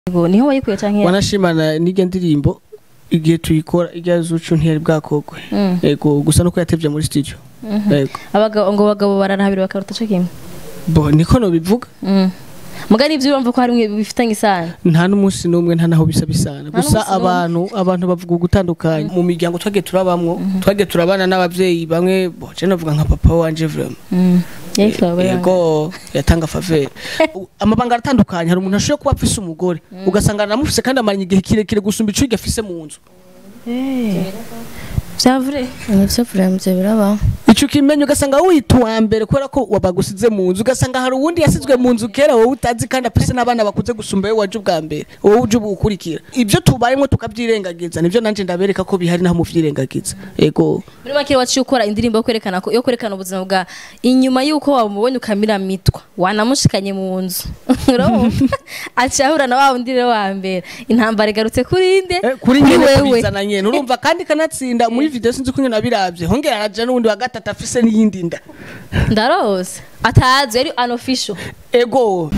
Yego, niho wayikuye canke wanashimana n'irya ndirimbo igihe tuyikora irya zucu ntiyari bwakogwe Mm. yego gusa nuko yatevye muri studio yego abagabo ngo abagabo bararahabira bakaruta co kimwe bo niko nobivuga Mm. muga nivyo urumva ko harimwe bifitanye isano nta n'umunsi n'umwe nta naho bisa bisana Nta gusa n'umunsi n'umwe. abantu abantu bavuga ugutandukanye mu miryango twagiye turabamwo twagiye turabana n'abavyeyi bamwe bo je navuga nka papa wanje vraiment Mm. Yego, bari- yego yatanga favere U- amabanga aratandukanye hari umuntu ashobora kuba afise umugore ugasanga aramufise kandi amaranye igihe kirekire gusumba ico afise mu nzu Eh. Vya vrai nivyo vraiment birabaho ico ukimenya ugasanga wita uwa mbere kubera ko wabagusize mu nzu ugasanga hari uwundi yasizwe mu nzu kera wowe utazi kandi afise n'abana bakuze gusumba wowe waje ubwa mbere wowe uje ubu ukurikira ibyo tubayemo tukavyirengagiza nivyo nanje ndabereka ko bihari naho muvyirengagiza ego muri make waciye ukora indirimbo yo kwerekana ko yo kwerekana ubuzima bwa inyuma y'uko wamubonye ukamira mitwa wanamushikanye mu nzu urumva aciye ahura na wa wundi rero wa mbere intambara igarutse kuri nde Eh, kuri nyene wewe kubizana nyene urumva kandi kanatsinda muri video sinzi ko nyene nabiravye hongera araja n'uwundi wa gatatu afise n'iyindi nda ndarose atazi yari unofficial ego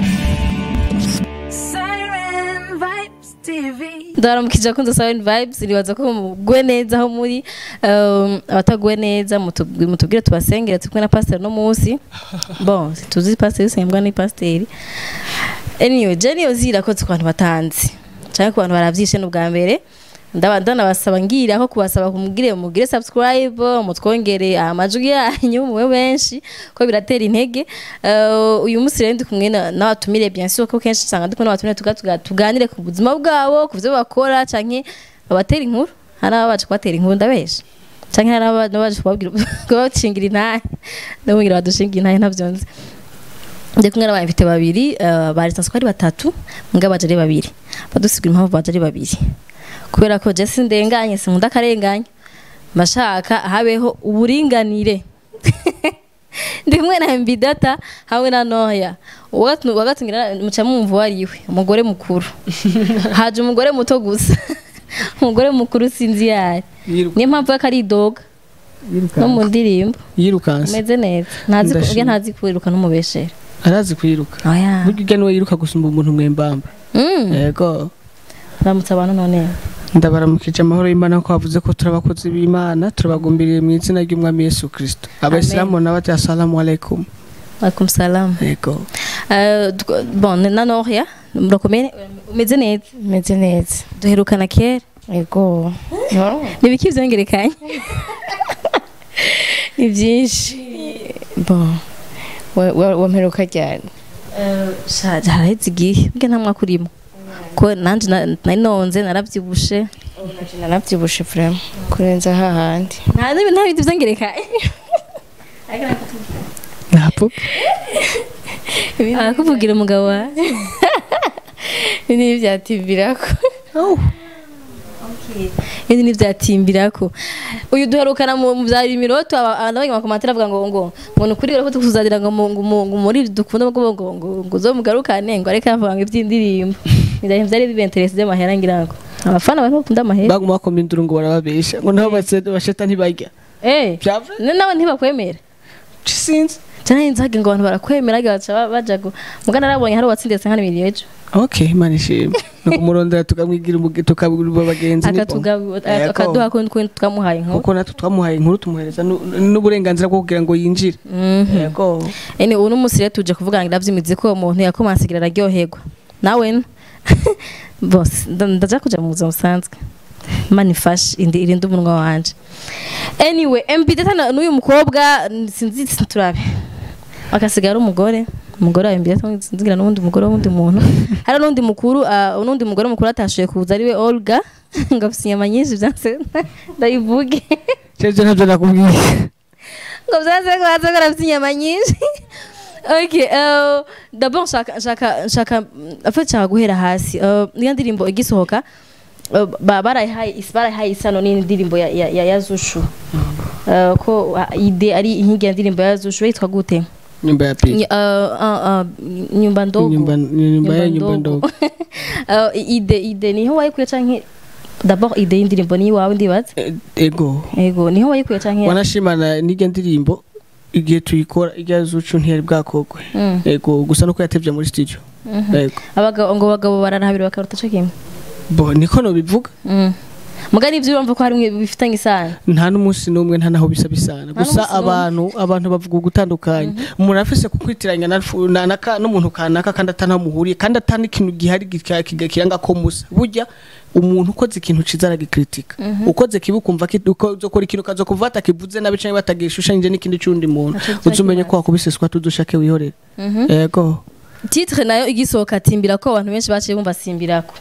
Siren Vibes TV. ndaramukije akunze Siren Vibes ribaza ko mugwe neza aho muri um, abataguwe neza mutubwi- mutubwire tubasengere turi kumwe na pastor no munsi bon tuzi pastor usengwa ni pastor anyway Jenny ozira ko ku bantu batanzi cyangwa ku bantu baravyishe n'ubwa mbere ndaba ndanabasaba ngira ko kubasaba kumugire mugire subscribe mutwongere amajwi yanyu mube benshi ko biratera intege Eh, uyu munsi rero ndi kumwe na- n'abatumire bien sûr ko kenshi usanga ndi kumwe n'abatumire tuga- tuga- tuganire ku buzima bwabo ku byo bakora canke babatera inkuru hari ababaje kubatera inkuru ndabesha canke hari ababaje kubabwira kubacingira intahe ndababwira badushingira intahe ntavyonze ndi kumwe n'abayimfite babiri eh, bari sanzwe ari batatu mbwa baje ari babiri badusigura impamvu baje ari babiri kubera ko je sindenganye sinkunda akarenganya mashaka habeho uburinganire ndi kumwe na mbidata hamwe na noya wagatungira muca mwumva uwo ariwe umugore mukuru haje umugore muto gusa umugore mukuru sinzi yari niyo mpamvu ko ari idoga no mu ndirimbo yirukanse umeze neza ntazi Ndashima. ubwe ntazi kwiruka n'umubeshera arazi kwiruka oya burya urya niwe yiruka gusumba umuntu mwembamba Mm, yego uramutse abantu none ndabaramukije amahoro y'imana ko bavuze ko turi abakozi b'imana turabagumbiriye mu izina ry'umwami yesu kirisito abayisilamu nabo bati assalamu alaikum alaikum salam yego Eh, tw- bon na noya murakomeye umeze neza meze neza duherukana kera ego no nibiki vyongerekanye ni byinshi bon wa- wa- wamperuka ryari shaje haraheze igihe bwe nta mwaka urimo ko nanje na- nari nonze naravyibushe narabyibushe vraiment kurenza hahandi nta nta bintu vyongerekanye ntabwo arakuvugira umugabo wawe ni byativirako ibindi ntivyatimbirako uyu duherukana mu mu vya imiroto abanye makomantere avuga ngo ngo ngo ni ukuri rero ko tukuzadira ngo mu- ngo mu- ngo muri dukunda ngo ngo ngo ngo uzomugarukane ngo areke avuga ngo ivy'indirimbo ibintu vyari bibenterese vy'amahera ngira ngo abafana bari bakunda amahera baguma bakoma induru ngo barababesha ngo nabo base- basheta ntibarya eh Vyavure? ne nawe ntibakwemera sinzi cyane nzage ngo abantu barakwemera gacha baja go mugana narabonye hari uwatsindiye nka miliyoni ejo okay imana ishimwe no kumurondera tukamwigira umuge- tukabwira abagenzi ni bon. Yego. akaduha ko twamuhaye inkuru kuko natwe twamuhaye inkuru tumuhereza nu- n'uburenganzira bwo kugira ngo yinjire yego ene uno munsi rero tuje kuvuga ngo ivy'imizi ko umuntu yakomansigira araryoherwa nawe n- bose nda- ndaja kuja mu buzima busanzwe manifashe indi irinde umunwa wanje anyway mb data na- n'uyu mukobwa n- sinzi turabe akasigara umugore umugore wa mb data sinzigira n'uwundi mugore w'undi muntu hari n'undi mukuru ah, n'undi mugore mukuru atashoboye kuza ariwe olga ngo afise inyama nyinshi vyanse ndayivuge cyeje ntabyo nakubwiye ngo byaze ko baza ko afite inyama nyinshi okay uh, d'abord nshaka nshaka nshaka mm, afite nshaka guhera hasi uh, niyo ndirimbo igisohoka uh, ba- barayihaye is- barayihaye isano n'indirimbo ya, ya, ya, ya zushu uh, ko uh, ide ari inkingi ya ndirimbo ya zushu yitwa gute nyumba ya pili Ny- uh, uh, uh, nyumba ndogo nyumba nyumba ya nyumba ndogo uh, ide ide niho wayikuye canke d'abord ide y'indirimbo ni iwawe ndibaza Eh, ego ego niho wayikuye canke wanashimana n'irya ndirimbo igihe tuyikora irya zucu ntiyari bwakogwe Mm. ego gusa nuko yatevye muri studio yego abagabo ngo abagabo bararahabira bakaruta cyo kimwe bo niko nobivuga Mm. muga nivyo urumva ko harimwe bifitanye isano nta n'umunsi n'umwe nta naho bisa bisana Nta gusa n'umunsi n'umwe. abantu abantu bavuga ugutandukanye umuntu afise kukwitiranya na fu- na- na ka- n'umuntu kanaka kandi atanaho muhuriye kandi atana ikintu gihari gika- kiga- kiranga ko musa burya umuntu ukoze ikintu ciza aragikritika ukoze kibi ukumva ki- uko uzokora ikintu kazo kuva atakivuze nabi canke batagishushanyije n'ikindi c'undi muntu Ntaco uzi umenye kibaye. ko wakubiseswa tudushake wihorere yego titre nayo igisohoka atimbira ko abantu benshi baciye bumva simbirako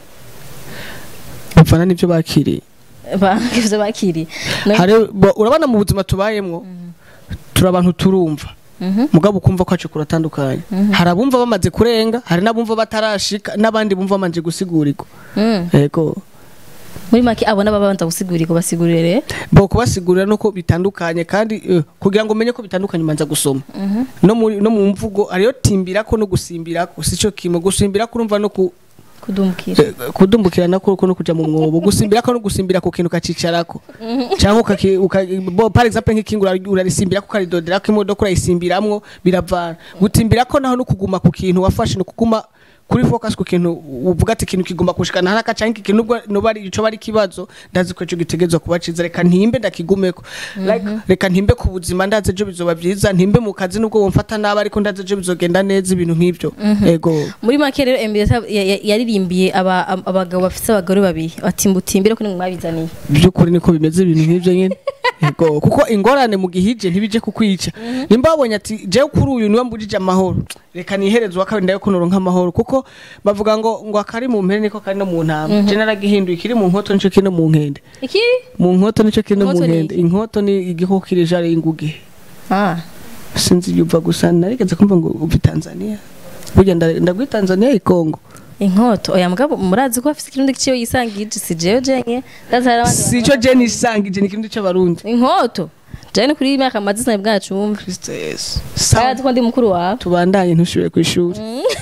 bivana n'ivyo bakiriye ivyo bakiriye No- hari bo- urabona mu buzima tubayemwo turi abantu turumva Mhm. mugabo ukumva ko hacu kuratandukanye hari abumva bamaze kurenga hari n'abumva batarashika n'abandi bumva bamanje gusigurigwa Mm. yego muri make abo n'ababanza gusigurira basigurire bo kubasigurira nuko bitandukanye kandi eh, kugira ngo umenye ko bitandukanye umanza gusoma no muri no mu mvugo hariyo timbirako no gusimbirako sico kimwe gusimbirako urumva no ku kudumukira eh, kudumbukirana ko no kuja mu mwobo gusimbirako no gusimbira ku kintu kacicarako cyangwa ukaki- uka- bo par exemple nk'ikingu urari- urarisimbirako ukaridoderako imodoka urayisimbiramwo biravana gutimbirako naho no kuguma ku kintu wafashe no kuguma kuri focus ku kintu uvuga ati ikintu kigomba kushikana haraka canke iki kintu nubwo noba ari ico bari kibazo ndazi ko ico gitegerezwa kuba ciza reka ntimbe ndakigumeko like reka ntimbe ku buzima ndazi ejo bizoba vyiza ntimbe mu kazi nubwo womfata nabi ariko ndazi ejo bizogenda neza ibintu nk'ivyo ego muri make rero Emile yasa- ya- ya- yaririmbiye aba- ab- abagabo bafite abagore babiri ati mbutimbire ko nimwe mwabizaniye by'ukuri niko bimeze ibintu nk'ibyo nyine yego kuko ingorane mu gihije ntibije kukwica nimba wabonye ati jewe kuri uyu niwe mbujije amahoro reka nihereze uwa kabiri ndabe ko noronka amahoro kuko bavuga ngo ngo akari mu mpene niko kari no mu ntama je naragihinduye ikiri mu nkoto nico kiri no mu nkende ikiri mu nkoto nico kiri no mu Inkoto ni nkende iki? inkoto ni igikoko kiri jare y'inguge ah sinzi yuva gusa narigeze kumva ngo uvi Tanzania burya nda- ndagwi Tanzania ikongo inkoto oya mugabo murazi ko afite ikirundi kiyo yisangije si jewe jenye ndazara abandi sico je nisangije ni ikintu c'abarundi inkoto jane kuri iyi myaka amaze sinari bwacumve Kristo Yesu Sawa ko ndi mukuru wawe tubandanye ntushobore ku ishuri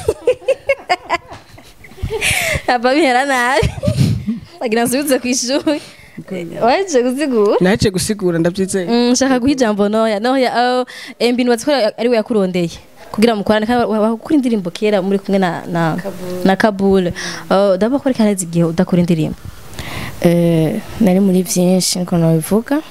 aba bihera nabi agira nsubize ku ishuri waje gusigura naje gusigura ndabyizeye Mm, nshaka guha ijambo noya noya uh, embi nubatse ko ari we yakurondeye kugira mukorane kandi wakora indirimbo kera muri kumwe na na na Kabul uh, daba ko reka igihe udakora indirimbo Eh, nari muri byinshi niko nabivuga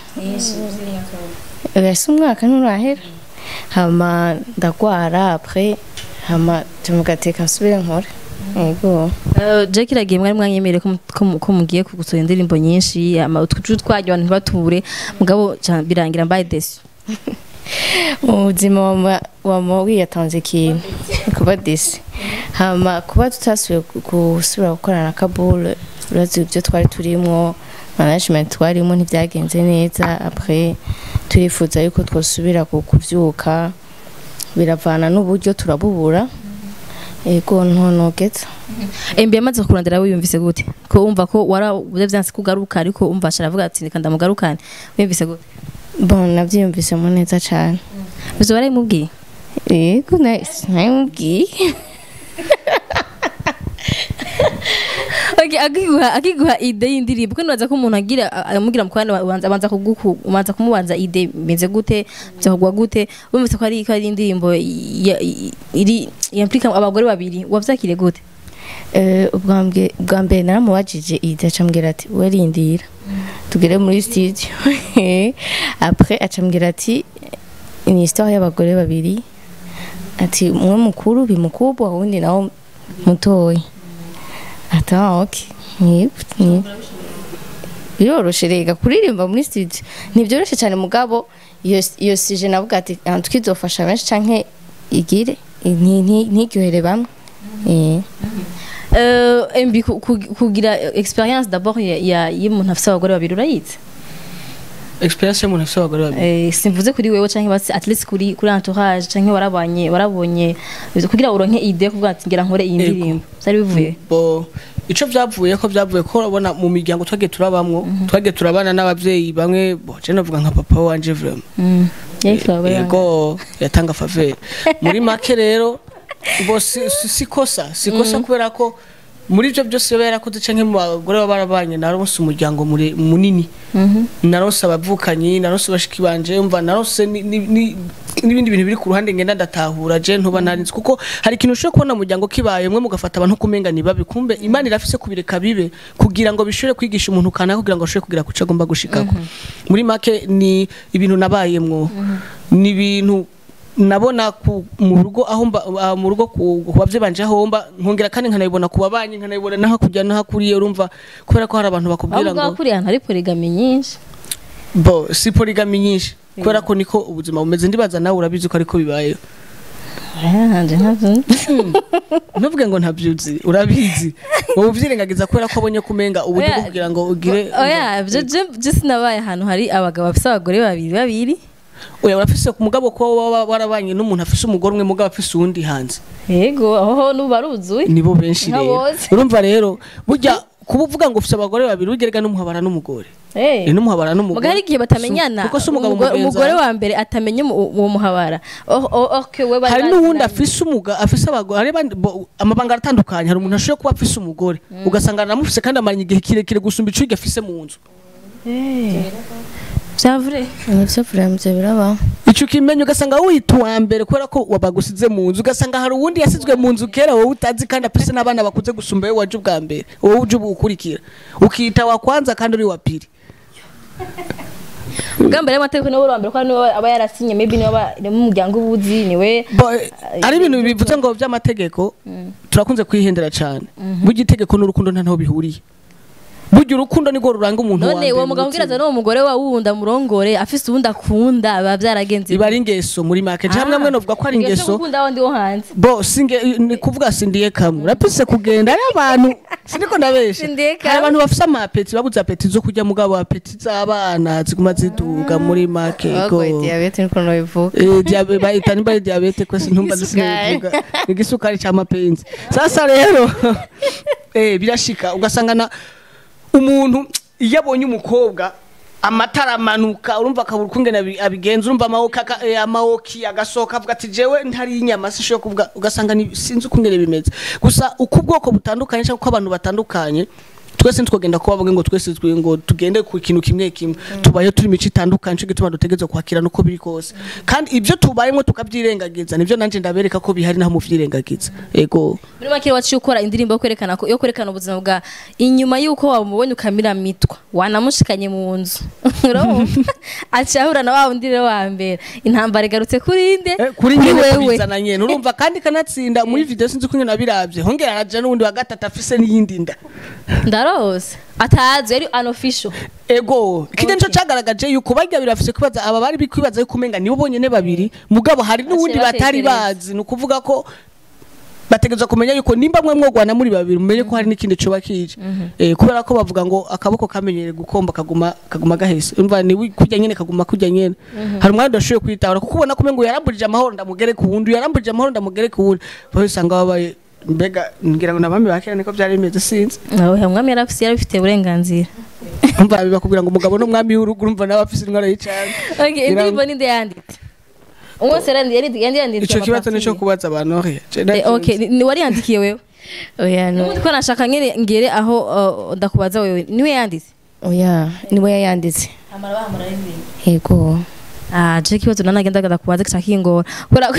ese umwaka nturahera hama ndagwara apres hama tumugateka nsubire nkore yego Uh, Jack iragiye mwari mwanyemereye ko mu- ko mu- ko mugiye kugusohora indirimbo nyinshi ama utwuju twanyu abantu ntibature mugabo ca- birangira mbaye desi mu buzima wama- wama wiyatanze ikintu kuba disi hama kuba tutasubiye gu- gusubira gukorana na kabule urazi ibyo twari turimo management twarimo ntibyagenze neza apres turifuza yuko twosubira ku- kuvyuka biravana n'uburyo turabubura yego ntonogeza embi yamaze kurondera wiyumvise gute ko wumva ko warabuze vyanse kugaruka ariko umva asharavuga ati reka ndamugarukane wiyumvise gute bon navyiyumvisemo neza cane bizo barayimubwiye yego nayimubwiye Okay, akiguha akiguha ide y'indirimbo ko nibaza ko umuntu agira amugira mu kwana abanza abanza kuguku umanza kumubanza ide meze gute byahugwa gute wumvise ko ari ko ari indirimbo ya- iri yamplika abagore babiri wavyakire gute Eh, ubwa mbwe- bwa mbere naramubajije ide acambwira ati werindira tugere muri studio apres acambwira ati ni histoire y'abagore babiri ati umwe mukuru bimukubwa uwundi nawo mutoya ati ah ok Ni- ni- biroroshe rega kuririmba muri studio ntibyoroshe cyane mugabo iyo iyo sije navuga ati "Ah, twizofasha benshi canke igire nti- nti- ntiryohere bamwe Eh. euh embi ku- ku- kugira experience d'abord ya ya- y'umuntu afise abagore babiri urayize experience y'umuntu afite abagore babiri Eh, simvuze kuri wewe canke basi at least kuri kuri entourage canke warabanye warabonye kugira uronke ide yo kuvuga ati ngira nkore iyi Ego. ndirimbo byari bivuye bo ico vyavuye ko vyavuye ko urabona mu miryango twagiye turabamwo twagiye turabana n'abavyeyi bamwe bo je navuga nka papa wanje vraiment Mm. Yari abagore babiri. yego yatanga faveur muri make rero bo si, si, si kosa si kosa kubera ko muri ibyo byose biba yarakoze canke mu bagore baba barabanye naronse umuryango mure- munini naronse abavukanyi naronse bashiki banje mva naronse ni- ni- ni- n'ibindi bintu biri ku ruhande ngenda ndatahura je ntuba narinzi kuko hari ikintu ushobora kubona mu muryango kibaye mwe mugafata abantu kumenga ni babi kumbe imana irafise kubireka bibe kugira ngo bishobore kwigisha umuntu kanaka kugira ngo ashobore kugira kuco agomba gushikako muri make ni ibintu nabayemwo ni ibintu nabona ku mu rugo aho mba ah, mu rugo ku ku bavye banje aho mba nkongera kandi nkanabibona ku babanyi nkanabibona naho kujya naho kuriye urumva kubera ko hari abantu bakubwira ahubwo ngo kuri ahantu hari porigami nyinshi bo si polygamy nyinshi kubera ko niko ubuzima bumeze ndibaza nawe urabizi ko ariko bibayeho hanje ntabyo ntuvuge ngo ntabyuzi urabizi wowe uvyirengagiza kubera ko abonye kumenga uburyo bwo Oya, kugira ngo ugire oya byo byo sinabaye ahantu hari abagabo bafite abagore babiri babiri oya urafise ku mugabo ko waba warabanye n'umuntu afise umugore umwe mugabo afise uwundi hanze yego aho nuba aruzuye nibo benshi Nka rero bose. urumva rero burya kuba uvuga ngo ufise abagore babiri ugerega n'umuhabara n'umugore Eh. Eh, n'umuhabara n'umugore muga hari igihe batamenyana kuko si umugabo Umugore- mugenzi umugore wawe. wa mbere atamenya umu- uwo muhabara Oh, oh, okay, we bari hari bazi n'uwundi nabi. afise umuga afise abagore hari abandi- bo- amabanga aratandukanye hari umuntu ashobora kuba afise umugore ugasanga aramufise kandi amaranye igihe kirekire gusumba ico afise mu nzu vyavure nivyo vuramvye birabaho ico ukimenya ugasanga wita uwa mbere kubera ko wabagusize mu nzu ugasanga hari uwundi yasizwe mu nzu kera wowe utazi kandi afise n'abana bakuze gusumba wowe waje ubwa mbere wowe uje ubu ukurikira ukita wa kwanza kandi uri wa pili bwa mbere y'amategeko niwe wa mbere ko niwe aba yarasinye maybe niwe aba ari mu muryango ubuzi niwe Bo, eh, ari ibintu bivuze ngo by'amategeko turakunze kwihendera cyane burya itegeko n'urukundo nta naho bihuriye burya urukundo nirwo ruranga umuntu wa none mbere uwo mu mugabo mutima. ubwira n'uwo mugore wa wundi amurongore afise uwundi akunda biba byaragenze iba ari ingeso muri make hamwe hamwe novuga ko ari ingeso gukunda wundi wo hanze bo singe ni kuvuga sindiye kamwe urapise kugenda ari abantu siniko ndabesha Sindiye kamwe. hari abantu bafise amapeti babuze apeti zo kurya mugabo apeti z'abana ziguma ziduga muri make go bagoye diyabete niko nobivuga Eh, diabe- bayita nimba ari diabete kwese ntumva Igisukari. ndisivuga igisukari cy'amapenzi sasa rero eh birashika ugasanga na umuntu iyo abonye umukobwa amatara amanuka urumva akabura ukungene abi- abigenza urumva amawoki aka- eh, amawoki agasohoka avuga ati jewe ntari inyama sishoboye kuvuga ugasanga ni- sinzi ukungene bimeze gusa uko ubwoko butandukanye cyangwa uko abantu batandukanye twese ntitwagenda kuba bavuga ngo twese twe ngo tugende ku kintu kimwe kimwe tubaye turi imico itandukanye cyo gituma dutegereza kwakira nuko biri kose kandi ibyo tubayemo tukabyirengagiza nibyo nanjye ndabereka ko bihari naho muvyirengagiza ego muri make waciye ukora indirimbo yo kwerekana ko yo kwerekana ubuzima bwa inyuma y'uko wamubonye ukamira mitwa wanamushikanye mu nzu urumva aciye ahura na wa wundi rero wa mbere intambara igarutse kuri nde Eh, kuri nyene wewe kubizana nyene urumva kandi kanatsinda muri video sinzi kunyene nabiravye hongera araja n'uwundi wa gatatu afise n'iyindi nda ndarose atazi yari unofficial ego kijya nico cagaragaje yuko barya birafise kwibaza aba bari bikwibaza yuko umenga nibo bonyene babiri mugabo hari n'uwundi Baciye batari batekereza. bazi ni ukuvuga ko bategereza kumenya yuko nimba mwe mwogwana muri babiri mumenye ko hari n'ikindi coba kije eh kubera ko bavuga ngo akaboko kamenyere gukomba kaguma kaguma gahese umva ni wi- kurya nyene kaguma kurya nyene hari umwanya udashoboye kwitahura kuko ubona ko umengo yaramburije amahoro ndamugere ku wundi yaramburije amahoro ndamugere ku wundi baho usanga babaye mbega ngira ngo nabami bakera niko byari bimeze sinzi nawe umwami yari afise yari afite uburenganzira umva bakubwira ngo umugabo n'umwami w'urugo urumva nawe afise indwara y'icane okay indirimbo ninde yanditse umwese yari yari yari yanditse ico kibazo nico kubaza abantu oya Eh, okay ni- ni wari yandikiye wewe oya no Ubundi ko nashaka ngere ngere aho uh, ndakubaza wewe niwe yanditse oya niwe yayanditse yego ah je kibazo nanagenda ndakubaza kica kingora kubera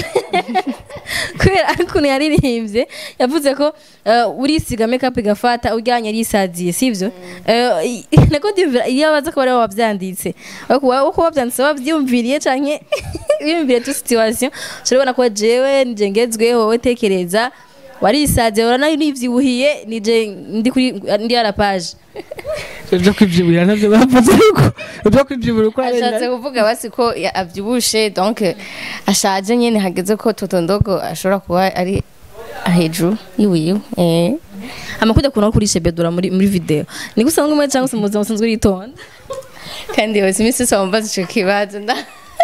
kubera ukuntu yaririmbye yavuze ko uh, urisiga makeup igafata ujyanye arisaziye sivyo Eh, i- nako ndiyumvira iyo abaza ko bari wabyanditse uko wabyanditse wabyumviriye canke wiyumviriye tu situation urabona ko jewe nje ngezweho wowe tekereza warisaziye uranayo nivyibuhiye nije ndi kuri ndi ara page ibyo kwibyiburira nabyo bavuze yuko ibyo kwibyiburira uko ashatse arenda kuvuga basi ko ya- avyibushe donc ashaje nyene hageze ko totondogo ashobora kuba ari hejuru yiwiwe eh amakujya kuntu kuri shebedura muri muri video ni gusa ngumwe cyangwa se muzima musanzwe ritonda kandi yose imisi yose wambaza ico kibazo nda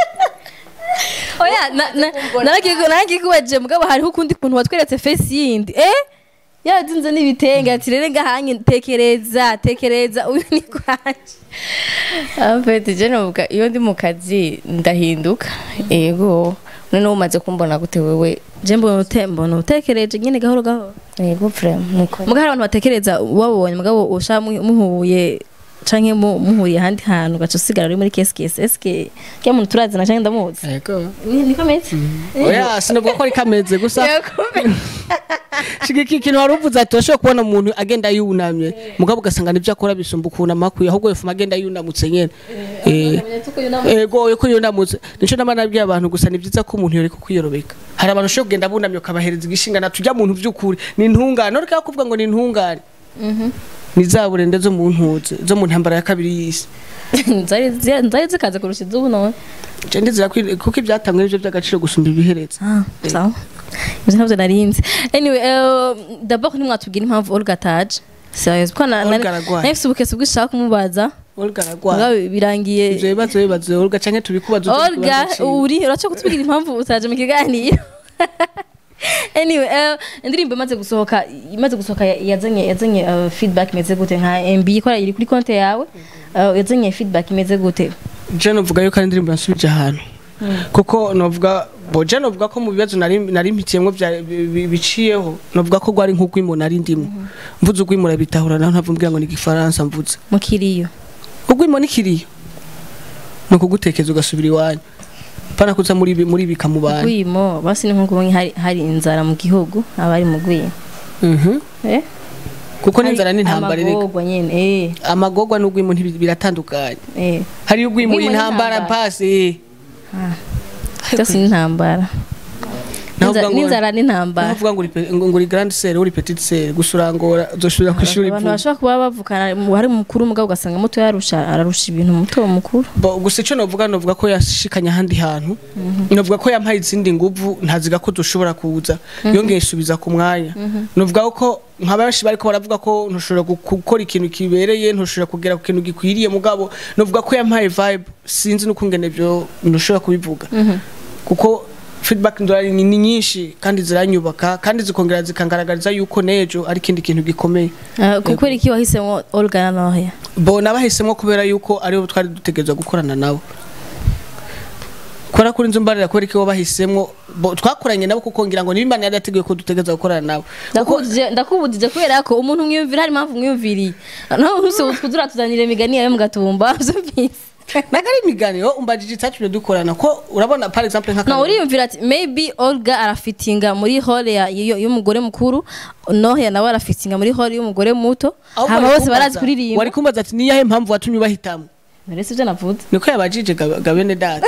oya na- na- naragiye naragiye kubaje mugabo hariho ukundi kuntu watweretse face yindi eh yazinze n'ibitenge ati rero ngahanye tekereza tekereza uyu ni kwaje afete je novuga iyo ndi mu kazi ndahinduka yego none umaze kumbona gute wewe je mbona ute- mbona utekereje nyene gahoro gahoro yego vraiment nuko muga hari abantu batekereza wabonye mugabo usha muhuye canke mu- muhuriye ahandi hantu ugaca usigara uri muri keskesi eske kya muntu turazina canke ndamuzi yego niko ameze oya sinavuga ko ari kameze gusa shigiki ikintu wari uvuze ati urashobora kubona umuntu agenda yunamye mugabo ugasanga nibyo akora bisumba ukuntu amakwiye ahubwo yofuma agenda yunamutse nyene Eh, ego yo ko yunamutse nico nama nabwiye abantu gusa ni byiza ko umuntu yoreka kwiyorobeka hari abantu ushobora kugenda bunamye ukabahereza igishingana tujya muntu by'ukuri ni intungane ureka kuvuga ngo ni intungane ni za burende zo mu ntuze zo mu ntambara ya kabiri y'isi zari zi- zari zikaze kurusha izubu none Je ndizera ko kuko ibyatangwa nibyo by'agaciro gusumba ibihereza Ah, sawa ivyo ntabyo narinzi anyway uh, d'abord ntimwatubwira impamvu olga ataje serious kuko na- na- Olga aragwaye. nahise ubukesi bw'ishaka kumubaza Olga aragwaye mugabo birangiye ivyo bibazo bibazo Olga canke tubikubaza utundi olga tubazo ciwe. uri uraca kutubwira impamvu utaje mu kiganiro anyway uh, indirimbo imaze gusohoka imaze gusohoka ya- yazanye yazanye uh, feedback imeze gute nka mb ikora iri kuri konte yawe uh, yazanye feedback imeze gute je novuga yuko ari indirimbo yansubije ahantu kuko novuga bo je novuga ko mu bibazo nari nari mpitiyemwo vya- bi- bi- biciyeho novuga ko gwari nk'ugwimo nari ndimo mvuze ugwimo urabitahura naho ntavumbwira ngo ni igifaransa mvuze mukiriyo ugwimo ni kiriyo ni ukugutekeza ugasubira iwanyu pana kuza muri bi- muri bika mu bantu gwimo basi ni nko kubonye hari, hari inzara mu gihugu abari mu gwimo Mhm. eh kuko n'inzara n'intambara reka amagorwa nyene eh amagorwa n'ugwimo ntibi- biratandukanye eh hari ugwimo Ugwimo intambara n'intambara. pasi byose ni intambara Naho N'inzara- uvuga ngo- n'inzara n'intambara Navuga ngo uri pe- ngo ngo uri grande sœur uri petite sœur gusurangora uzoshobora kwishura abantu ivu bashobora kuba bavukana mu- hari mukuru mugabo ugasanga muto yarusha ararusha ibintu muto mukuru Bo, gusa icyo novuga novuga ko yashikanye ahandi hantu novuga ko yampaye izindi nguvu ntaziga ko dushobora kuza yongeye isubiza ku mwanya novuga ko nka benshi bariko baravuga ko ntushobora gu- gukora ikintu kibereye ntushobora kugera ku kintu gikwiriye mugabo novuga ko yampaye vibe sinzi n'ukungene byo ntushobora kubivuga kuko feedback ndorari ni ni nyinshi kandi ziranyubaka kandi zikongera zikangaragariza yuko nejo ari ikindi kintu gikomeye Ah, kuko iki wahisemo Olga na Nohia bo nabahisemo kubera yuko aribo twari dutegereza gukorana nabo kora kuri nzu mbarira kubera ko bahisemo bo twakoranye nabo kuko ngira ngo niba yari yateguye ko dutegereza gukorana nabo kuko ndakubujije ndakubujije kubera ko umuntu mwiyumvira hari impamvu mwiyumviriye naho use kudura tuzanira imigani yawe mugatumba vyumvise naga ari imiganiro umbajije icyatumye dukorana ko urabona par exemple nka no uriyumvira ati maybe Olga arafitinga muri hall ya yo- y'umugore mukuru Nohia nawe arafitinga muri hall y'umugore muto hama bose barazi kuririmba wari kumbaza ati niyahe mpamvu watumye ubahitamo Narese ivyo navuze niko yabajije Ga- gabene data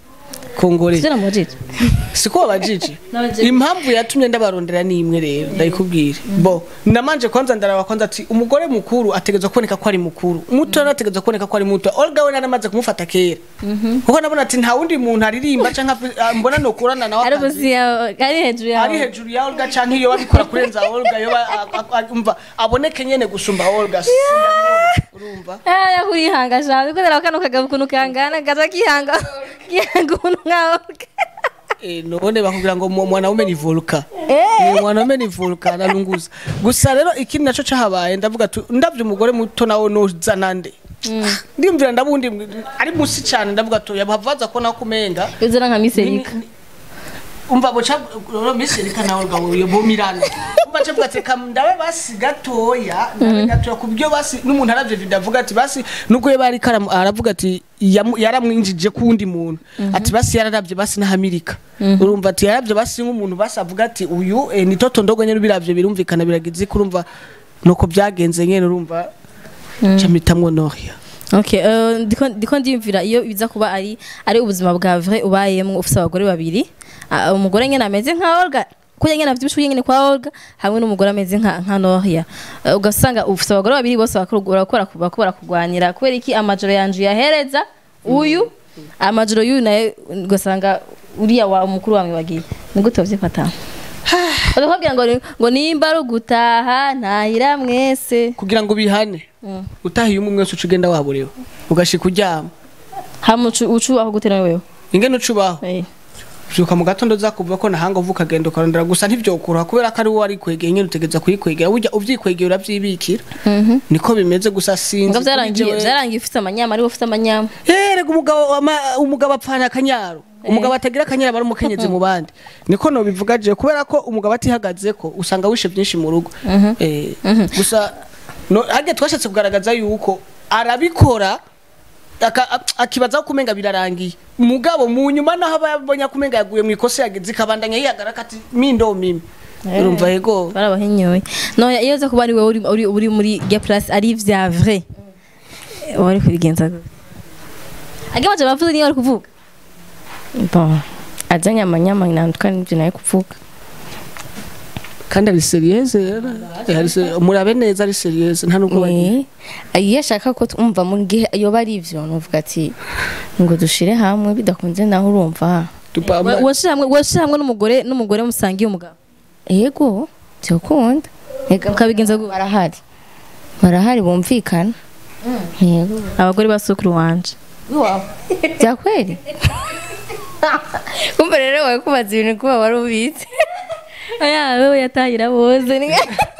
kongore ivyo namujije siko wabajije Nabajije. impamvu yatumye ndabarondera ni imwe rero ndayikubwira bo namanje kwanza ndaraba kwanza ati umugore mukuru ategezwa kuboneka ko ari mukuru muto nawe ategezwa kuboneka ko ari muto Olga we naramaze kumufata kera kuko nabona ati nta wundi muntu aririmba canke afi- ah, mbona nokurana nawe ari akazi. busi ya ari hejuru ari yawe hejuru ya Olga canke iyo babikora kurenza Olga yo umva aboneke nyene gusumba Olga Sindabibona, urumva aya kurihanga shawe ko ndara kano kagabo kuno kangana gaza kihanga kihanga umuntu nka Olga Eh, none bakubwira ngo mu- mwanaume ni volka Eh. Eh, mwanaume ni volka narunguza gusa rero ikindi naco cahabaye ndavuga tu ndavye umugore muto nawe noza nande ndimvira ndabundi ari musi cyane ndavuga tu yabavaza ko nako kumenga uzana nka Ni- miserika ni- umva boca rero miserika nawe gawe yo bomirana umva cyo bwate kam ndawe basi gatoya ndawe gatoya kubyo basi n'umuntu aravye video avuga ati basi nuko ye bari karamu aravuga ati yamu- yaramwinjije kundi muntu ati basi yararavye basi na Amerika urumva ati yaravye basi nk'umuntu basi avuga ati uyu eh, ni toto ndogo nyene biravye birumvikana biragize kurumva nuko byagenze nyene urumva camitamwo nohia Okay, uh, ndiko ndiko ndiyumvira iyo biza kuba ari ari ubuzima bwa vrai ubayemo ufite abagore babiri Ah, umugore nyene ameze nka Olga kuya nyene afite ibishuye nyene kwa Olga hamwe n'umugore ameze nka nka Nohia Uh, ugasanga ufite abagore babiri bose bakora bakora bakora kugwanira kubera iki amajoro yanje yahereza uyu amajoro y'uyu naye ugasanga uriya wa mukuru wamwe wagiye ni gute uvyifata bakubwira ngo ni- ngo nimba ari ugutaha ntahira mwese kugira ngo bihane utahiye umwe mwese uca ugenda waburewe ugashika uryama hamwe ucu ucu aho gutera wewe ingene ucubaho Eh. vyuka mu gatondo zakuvuga ko nahanga uvuka agenda ukarondera gusa ntivyokura kubera ko ari wowe arikwegeye nyene utegeza kuyikwegera burya uvyikwegeye uravyibikira niko bimeze gusa sinzi Ngo vyarangiye kuri jewe- vyarangiye ufite amanyama ari ufite amanyama Eh, rega umugabo wama- umugabo apfana akanyaro umugabo atagira akanyera aba ari umukenyezi mu bandi niko nobivuga je kubera ko umugabo atihagaze ko usanga wishe byinshi mu rugo Eh, gusa no hage twashatse kugaragaza yuko arabikora aka- a- akibaza ko kumenga birarangiye mugabo mu nyuma naho aba yabonye ko kumenga yaguye mu ikosa yagize ikabandanya yihagaraka ati mindo mimi urumva yego barabahinyoye no iyo uza kuba ari wowe uri- uri uri muri ya place ari vya vrai wari kubigenza gute agamaje bavuze niyo bari kuvuga bon azanye amanyama nandukana n'ibyo nayo kuvuga kandi ari seriyeuse rero Eh, ari se- murabe neza ari seriyeuse nta nubwo bagiye Eh, iyo ashaka ko twumva mu gihe yoba ari ivyo nuvuga ati ngo dushire hamwe bidakunze naho urumva Tupamba- washira hamwe washira hamwe n'umugore n'umugore musangiye umugabo yego byokunda Ega Mukabigenza gute? barahari barahari bumvikana yego abagore ba sukuru wanje bya kweli kumva rero wawe kubaza ibintu kuba wari ubizi oya wewe yatahira bose ni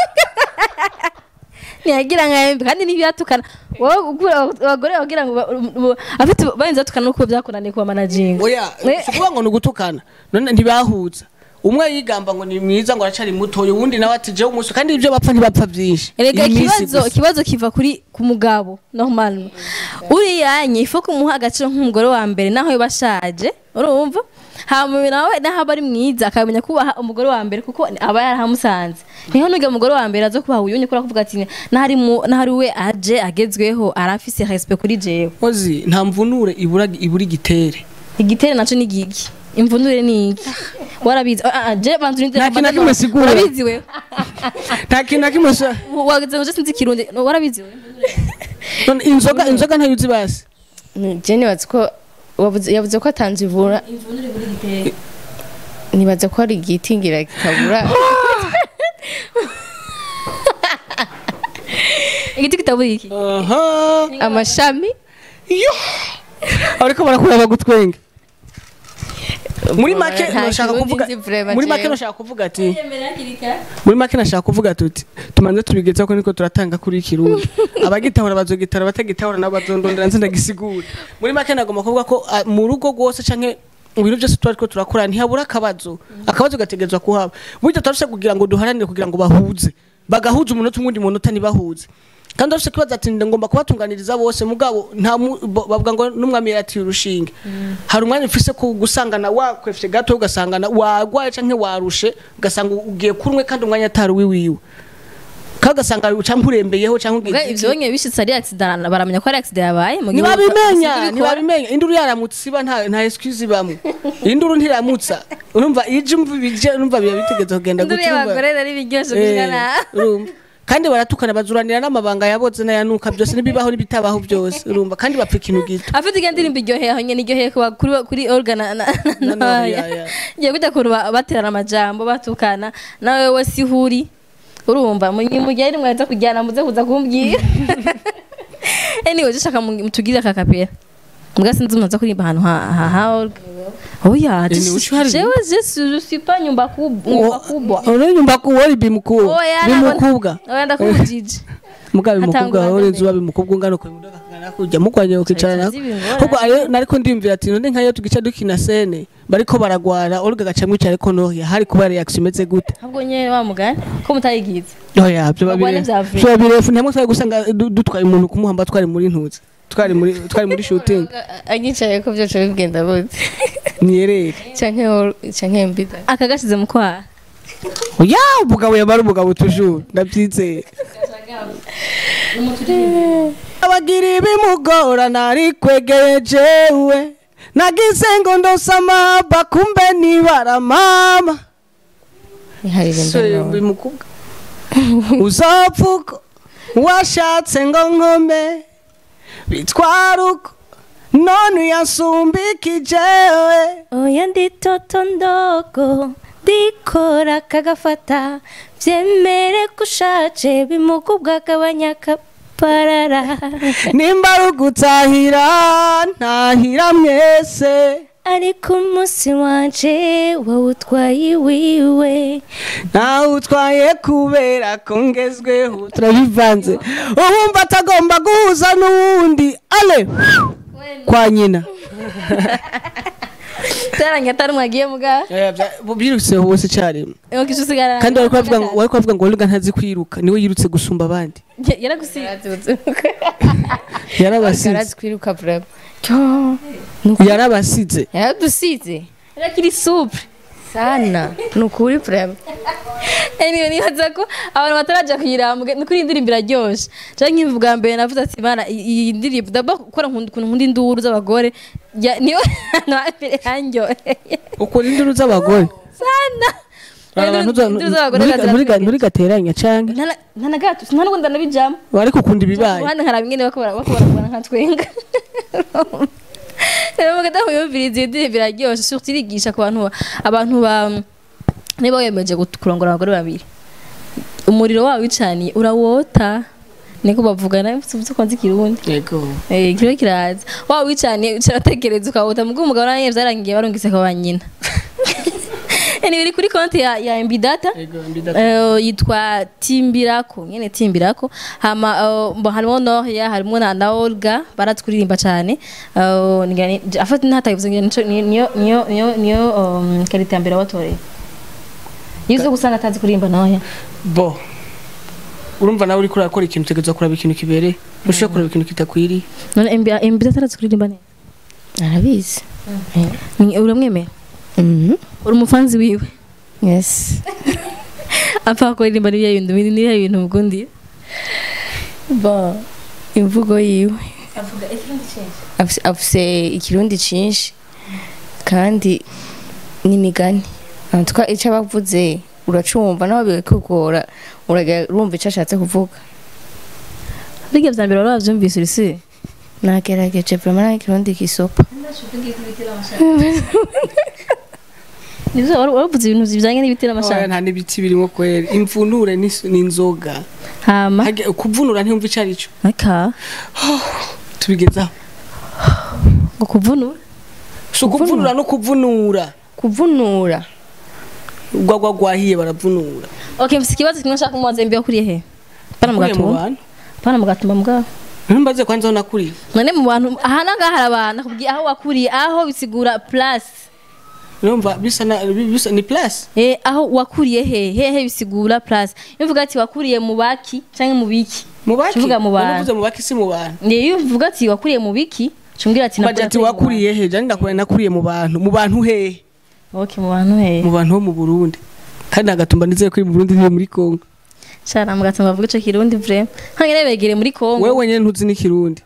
ntiyagira nka embe kandi ntibyatukana wowe ukura abagore bagira ngo ba- bu- afite barinze batukana nuko byakunaniye kuba managinga oya Eh. si ukuvuga ngo ni ugutukana none ntibahuza umwe yigamba ngo ni mwiza ngo aracari mutoya uwundi nawe ati jewe umunsi kandi ibyo bapfa ntibapfa byinshi erega Iyi minsi ikibazo gusa. ikibazo kiva kuri ku mugabo normal uriyanye ifu kumuha agaciro nk'umugore wa mbere naho yoba ashaje urumva hama nawe naho aba ari mwiza akamenya kubaha umugore wa mbere kuko aba yarahamusanze niho nuga umugore wa mbere aza kubaha uyunye kuri kuvuga ati nahari mu nahari we aje agezweho arafise respect kuri jewe Ozi, nta mvunure ibura ibura igitere igitere naco ni gigi imvunure ni iki warabizi ah ah je bantu ninde Nta kintu na kimwe sigura. warabizi we nta kintu na kimwe sha- wageze ngo je sinzi kirundi warabizi we none inzoga inzoga ntayo uzi basi je nibaza ko wavuze- yavuze ko atanze ivura nibaza ko hari igiti ngira kitabura igiti kitabura iki aha amashami yo ariko barakureba gutwenga muri make Nta nashaka kirundi kuvuga nzi vraiment muri make jewe. nashaka kuvuga ati muri make nashaka kuvuga tuti tumanze tubigezaho ko niko turatanga kuri kirundi abagitahura bazogitara abatagitahura nabo bazondondera nzi ndagisigura muri make nagomba kuvuga ko ah, mu rugo rwose canke mu bintu byose tuba ariko turakora ntihabura akabazo akabazo gategerezwa kuhaba burya turafise kugira ngo duharanire kugira ngo bahuze bagahuza umunota umwe undi munota ntibahuze kandi urafise kibazo ati ngomba kubatunganiriza bose mugabo nta mu- bo- bavuga ngo n'umwami yaratiye urushinge hari umwanya ufise ku gusangana wakwefye gato ugasangana wagwaye canke warushe ugasanga ugiye kurumwe kandi umwanya atari wiwiwe kandi ugasanga ucampa urembeyeho canke Ubwo ugize ivyo bonye bishitse ari accident baramenya ko ari accident yabaye mu gihe ntibabimenya basize bikora. ntibabimenya induru yaramutse iba nta nta excuse ibamwe induru ntiramutsa urumva ije umva ibije urumva biba bitegetse kugenda induru gutya urumva- y'abagore rero ibiryoshe Eh, kugana urumva kandi baratukana bazuranira n'amabanga yaboze n'ayanuka byose n'ibibaho n'ibitabaho byose urumva kandi bapfa ikintu gito afite iyo ndirimbo iryoheye aho nyene iryoheye kuba kuri kuri organ na na Na na Noria, ya. ngiye kujya kuntu ba- baterana amajambo batukana nawe we si huri urumva mu mu gihe rimwe aza kujyana muze kuza kumbwira anyway dushaka mutugire aka kapera mbwa sinzi umuntu aza kuririmba ahantu ha ha ha organ oya Eh, ni ushi hari- jewe je suis- je suis pas nyumba kubwa nyumba kubwa uranyumva ko wori bimukubwa oya bimukubwa oya ndakubujije muga bimukubwa Atangura wori ndamenya. zuba bimukubwa ungana ko imudoka kangana kujya mukwanye ukicarana Tuzi ibingorane. ahubwo ayo nariko ndimvira ati none nkayo tugica dukina sene bariko baragwara olga gaca mwicara ariko nohya hari kuba reaction imeze gute ahubwo nyene wa mugani ko mutayigize oya byo Bagwane babire vya vrai. byo birefu ntamwe twari gusanga du- dutwaye umuntu kumuhamba twari muri ntuzi twari muri twari muri shooting anyicaye ko byose bigenda bute niyerere canke hor- canke mbida aka gashize mu kwaha oya umugabo yamara umugabo tujuru ndabyizeye abagira ibimugora nari kwegeye jewe nagize ngo ndosama bakumbe nibara mama niharirimba bimukubwa uzapfuko washatse ngo nkome bitwara uko none uyasumbikije oya ndi toto ndogo ndikora kagafata vyemere ko ushaje bimugubwa gabanya kaparara nimba ari ugutahira ntahira mwese ariko umunsi wanje wawutwaye iwiwe ntawe utwaye kubera ko ngezweho turabivanze uwumva atagomba guhuza n'uwundi ale kwa nyina byarangiye atari mwagiye muga Eh, bya- birutse hose icyarimwe Ewa kisho sigara kandi wari kubavuga ngo wari kubavuga ngo Olga ntazi kwiruka niwe yirutse gusumba abandi yaragusize yarabasize garazi kwiruka vrema yarabasize yaradusize yarakiri supre sana ni ukuri vrema anyway nibaza ko abantu bataraja kuyirambwe ni kuri indirimbo iraryoshe canke nkimva bwa mbere navuze ati bana i- iyi ndirimbo ndaba gukora nkunda ukuntu nkunda induru z'abagore ya- niyo hantu hambere yanyoheye ukora induru z'abagore sana abantu za- Induru z'abagore nturi- nturi- ziraryoshe. nturi gateranya canke Nta na- nta na gato nta n'ubundi ndanabijamo ariko ukunda ibibaye uruhande nkaraba ingene bako bara- bako barakora nka twenga rero mugata muyumviriza iyo ndirimbo iraryoshe surtout irigisha ku bantu abantu ba niba wiyemeje gut- kurongora abagore babiri umuriro wawe wicaniye urawota niko bavuga nawe uzi ko nzi ikirundi yego Eh, kiriho kiraza waba wicaniye uratekereza ukawuta mubwo umugabo nawe byarangiye barungise kwa ba nyina anyway iri kuri konti ya, ya MB data yego mbida Eh, yitwa timbirako nyene timbirako hama eh, mbo harimo nohya harimo na, na olga baraturirimba cyane Eh, nigani afata ntatayivuze ngira nico ni- niyo niyo niyo niyo um, karita ya mbere watoreye yizo gusanga atazi kuririmba nohya bo urumva nawe uriko urakora ikintu utegereza kuraba ikintu kibereye ntushobora kuraba ikintu kitakwiriye none MB MB data arazi kuririmba neza arabizi Ni- uramwemera Mhm. uri umufanzi wiwe yes apfa kuririmba n'ibyo bintu n'ibyo bintu mugundi bo imvugo yiwe avuga ikirundi cyinshi afise- afise ikirundi cinshi kandi n'imigani antwa ico abavuze uracumva nawe bikugora uragira urumva ico ashatse kuvuga birya vya mbere wari wavyumvise urisi nagerageje vraiment nta kirundi kisopa nivyo wari wavuze ibintu bijanye n'ibitera Oya, amashanyarazi nta n'ibiti birimo kwera imvunure n'is- n'inzoga hama Hage- kuvunura ntiyumva ico ari cyo aka tubigezaho ngo kuvunura si ukuvunura no kuvunura kuvunura urwagwa rwahiye baravunura okay mfise ikibazo kimwe nshaka kumubaza mbi yakuriye he pana mu Nakuriye mu gatumba bantu pana mu gatumba mugabo ntumbaze kwanza aho nakuriye none mu bantu aha nangaha hari abantu nakubwiye aho wakuriye aho bisigura plus urumva bisa na bi- bisa ni place eh aho wakuriye he hehe bisigura plus iyo uvuga ati wakuriye mu baki canke mu biki mu baki Tuvuga mu bantu. uvuze mu baki si mu bantu iyo uvuga ati wakuriye mu biki cumbwira ati baje ati wakuriye he jani ndakuriye nakuriye mu bantu mu bantu hehe okay mu bantu he mu bantu bo mu Burundi kandi agatumba nizeye ko iri mu Burundi iri muri Kongo Shara mu gatumba bavuga ico kirundi vraiment hangere begere muri Kongo wewe nyene ntuzi n'ikirundi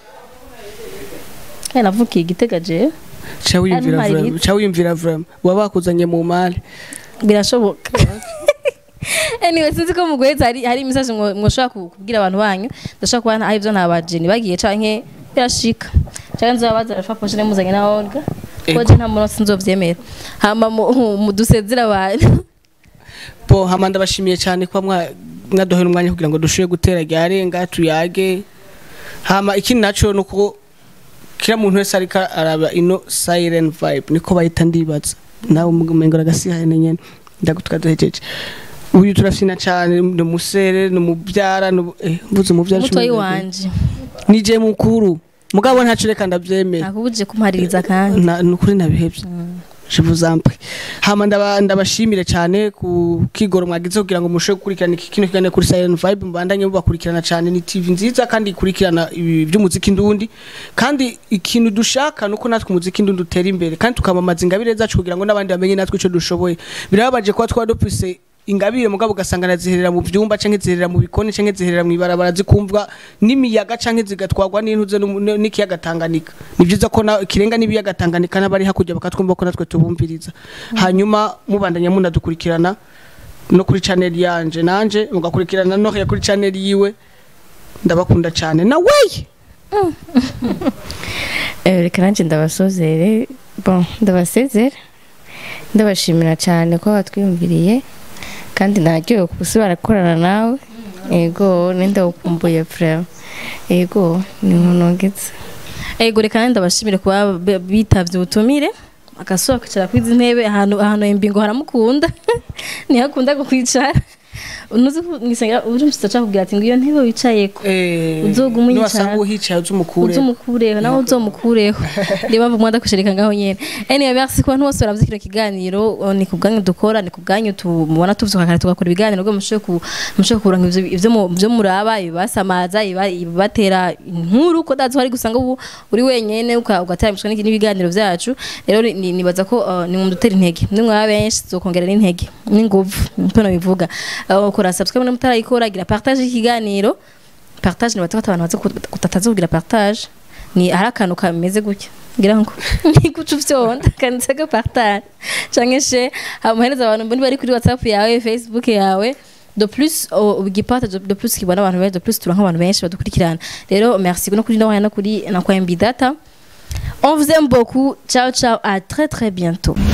kandi navukiye igitega je ca wiyumvira Hano hari vraiment ca wiyumvira vraiment waba bakuzanye mu mali birashoboka anyway sinzi ko muguheza hari hari imisaje mwo- mwoshobora ku- kubwira abantu banyu ndashobora kuba hari ivyo ntabajeni bagiye canke birashika canke nzobabaza rafa poshe nemuzanye na Olga Ego. koje nta muntu sinzovyemera hama mu- mu dusezera abantu bo hama ndabashimiye cyane kuba mwa- mwaduhera umwanya kugira ngo dushoboye gutera ryarenga tuyage hama ikindi naco nuko kila muntu wese ariko araba ino silent vibe niko bayita ndibaza nawe umengo agasihane nyene ndagutwa duhejeje uyu turafina cyane ni umusere ni umubyara ni ubu- eh, mvuze umubyara mutoyi cumi na wanje ni je mukuru mugabo ntaco reka ndavyemera nakubujije kumpaririza kandi Na- nukuri nabihevye je vous en prie hama ndaba- ndabashimire cyane ku kigoro mwagize kugira ngo mushe gukurikirana iki kino kiganiro kuri Silent Vibe mbandanye mubakurikirana cyane ni TV nziza kandi ikurikirana ibi by'umuziki ndundi kandi ikintu dushaka nuko natwe umuziki ndundi utera imbere kandi tukamamaza ingabire zacu kugira ngo n'abandi bamenye natwe ico dushoboye birababaje kuba twaba dufise ingabire mugabo ugasanga naziherera mu byumba canke ziherera mu bikoni canke ziherera mu ibarabara zikumvwa n'imiyaga canke zigatwarwa n'intuze n'umu- n- n'ikiyaga Tanganyika ni byiza ko na kirenga n'ibiyaga Tanganyika n'abari hakurya bakatwumva ko natwe tubumviriza hanyuma mubandanya munadukurikirana no kuri channel yanje nanje mugakurikirana no kuri channel yiwe ndabakunda cyane na wey Eh, reka nanjye ndabasozere bon ndabasezera ndabashimira cyane ko batwiyumviriye kandi naryohewe gusubira gukorana nawe ego nindagukumbuye vraiment ego ni nkunogetse ego reka kandi ndabashimire kuba b- bitavye ubutumire agasohoka kwicara kwizi ntebe ahantu ahantu embi ngo haramukunda niho akunda kukwicara unuzi mwisengera uje musitsa kubwira ati ngo iyo ntebe wicayeko Eh, Uzoguma uyicara. niwasanga uhicaye uzumukure uzumukureho nawe uzomukureho niyo mpamvu mwada kushirika ngaho nyene anyway merci ku bantu bose baravye kino kiganiro uh, ni ku bwanyu dukora ni ku bwanyu tubona tuvyuka kare tugakora ibiganiro ngo mushobe ku mushobe kuranka ivyo ivyo mu- ivyo muraba ibasamaza iba- ibatera inkuru ko dazi hari gusanga ubu uri wenyene uka- ugatera imishwa n'iki- n'ibiganiro vyacu rero ni- ni- nibaza ko uh, ni mudutera intege ni mwaba benshi zokongera n'intege n'inguvu niko nabivuga Uh, kora subscribe mutarayikora gira partage ikiganiro partage nibaza ko abantu baza kutataza kugira partage ni hari akantu kameze gutya ngira ngo niguca uvyonda kanditseko partage canke she amuhereza abantu mboni bari kuri whatsapp yawe facebook yawe de plus ugipata de plus kibona abantu benshi de plus turanka abantu benshi badukurikirana rero merci no kuri no kuri na kwa mbidata on vous aime beaucoup ciao ciao à très très bientôt